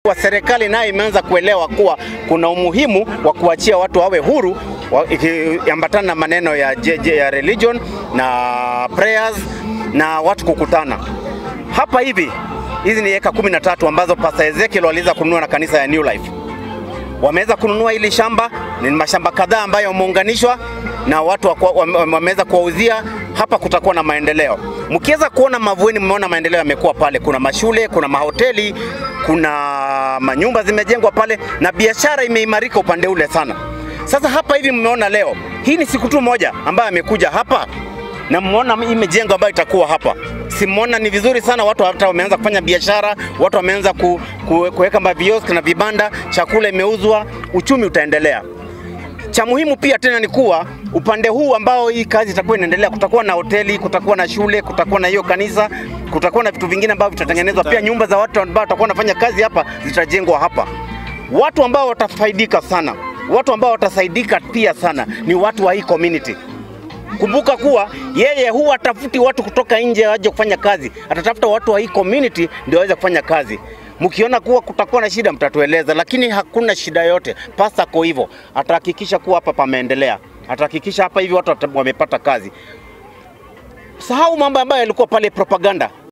wa serikali nayo imeanza kuelewa kuwa kuna umuhimu wa kuachia watu wawe huru ikiambatana na maneno ya, JJ, ya religion na prayers na watu kukutana hapa hivi. Hizi ni eka kumi na tatu ambazo Pastor Ezekiel waliweza kununua na kanisa ya New Life. Wameweza kununua hili shamba, ni mashamba kadhaa ambayo wameunganishwa na watu wameweza kuwauzia. Hapa kutakuwa na maendeleo. Mkiweza kuona Mavueni, mmeona maendeleo yamekuwa pale. Kuna mashule, kuna mahoteli, kuna manyumba zimejengwa pale na biashara imeimarika upande ule sana. Sasa hapa hivi mmeona leo, hii ni siku tu moja ambayo amekuja hapa na mmeona hii mijengo ambayo itakuwa hapa. Simuona ni vizuri sana, watu hata wameanza kufanya biashara, watu wameanza ku, ku, kuweka mavioski na vibanda, chakula imeuzwa, uchumi utaendelea. Cha muhimu pia tena ni kuwa upande huu ambao hii kazi itakuwa inaendelea, kutakuwa na hoteli, kutakuwa na shule, kutakuwa na hiyo kanisa, kutakuwa na vitu vingine ambavyo vitatengenezwa pia. Nyumba za watu ambao watakuwa wanafanya kazi hapa zitajengwa hapa. Watu ambao watafaidika sana, watu ambao watasaidika pia sana ni watu wa hii community. Kumbuka kuwa yeye huwa atafuti watu kutoka nje waje kufanya kazi, atatafuta watu wa hii community ndio waweze kufanya kazi. Mkiona kuwa kutakuwa na shida, mtatueleza, lakini hakuna shida yote. Pasta ko hivyo, atahakikisha kuwa hapa pameendelea, atahakikisha hapa hivi watu wamepata kazi. Sahau mambo ambayo yalikuwa pale propaganda.